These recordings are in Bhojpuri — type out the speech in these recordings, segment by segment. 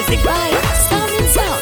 Music by Sound and Sound.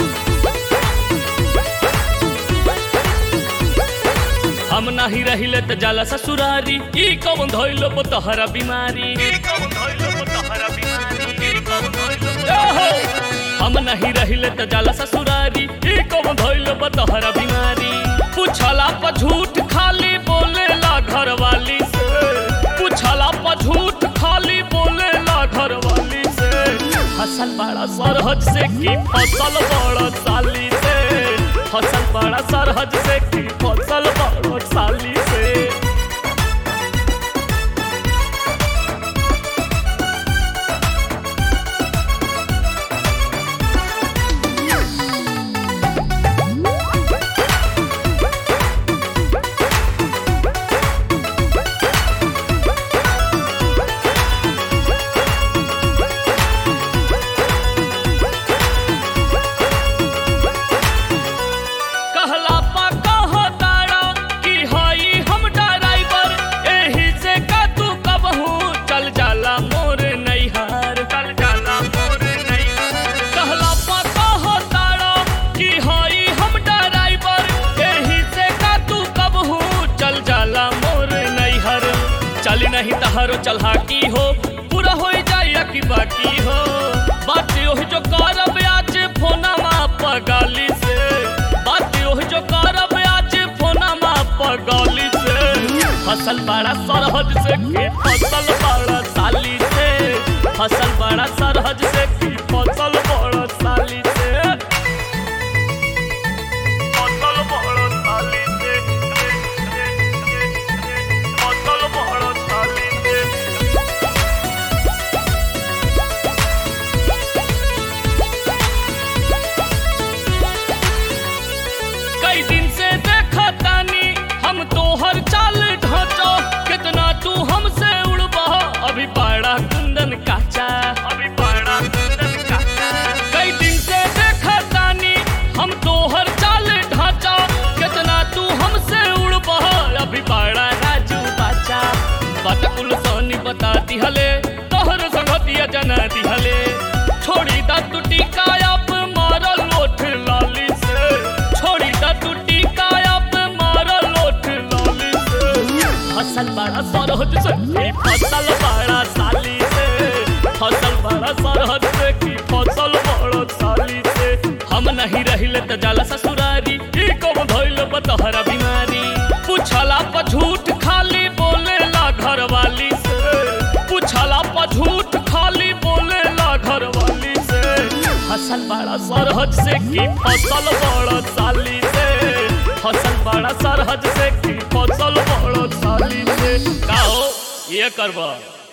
हम नाही रहिले त जाला ससुरारी ई कौन धइलो तोहरा बीमारी ई कौन धइलो तोहरा बीमारी ई कौन धइलो ओहो! हम नहीं रहिले त जाला ससुरारी ई कौन धइलो तोहरा बीमारी पूछला पर झूठ खाली बोलेला घरवाली से पूछला पर झूठ खाली बोलेला घरवाली से फसल बड़ा सरहज से की फसल बड़ा साली से फसल बड़ा सरहज से की फसल बड़ा साली से कहला पा कहो तारा कि हई हम ड्राइवर एही से का तू कबहू चल जाला मोर नैहार चल जाला मोर नैहार कहला पा कहो तारा कि हई हम ड्राइवर एही से का तू कबहू चल जाला मोर नैहर चली नहीं तहारो चलहा की हो पूरा हो जाए कि बाकी हो बात ओही जो करब आज फोना माप गाली से बात ओही जो करब आज फोना माप गाली से फसल बड़ा सरहद से की फसल बड़ा साली से फसल बड़ा सरहद से की फसल बड़ा साली से फसल बड़ा साली से फसल बड़ा साली से कई दिन से देखा तानी हम तोहर चाल ढांचो कितना तू हमसे उड़बा अभी बड़ा कुंदन काचा अभी बड़ा कुंदन काचा कई दिन से देखा तानी हम तोहर चाल ढांचा कितना तू हमसे उड़बा अभी बड़ा राजू बाचा बात कुल सोनी बता दिहले तोहर संगतिया जना दिहले छोड़ी दा तू टिकायप मारल लोठ लाली से छोड़ी दा तू टिकायप मारल लोठ लाली से फसल बड़ा सरहद से की फसल बड़ा साली से फसल बड़ा सरहद से की फसल बड़ा साली से हम नहीं रहिले त जाला ससुरारी ई कौन धइल बतहरा बीमारी पूछला पर झूठ खाली बोलेला घरवाली से पूछला पर झूठ खाली बोलेला घरवाली से फसल बड़ा सरहद से की फसल बड़ा साली से फसल बड़ा सरहद से की फसल बड़ा साली से का हो ये करबा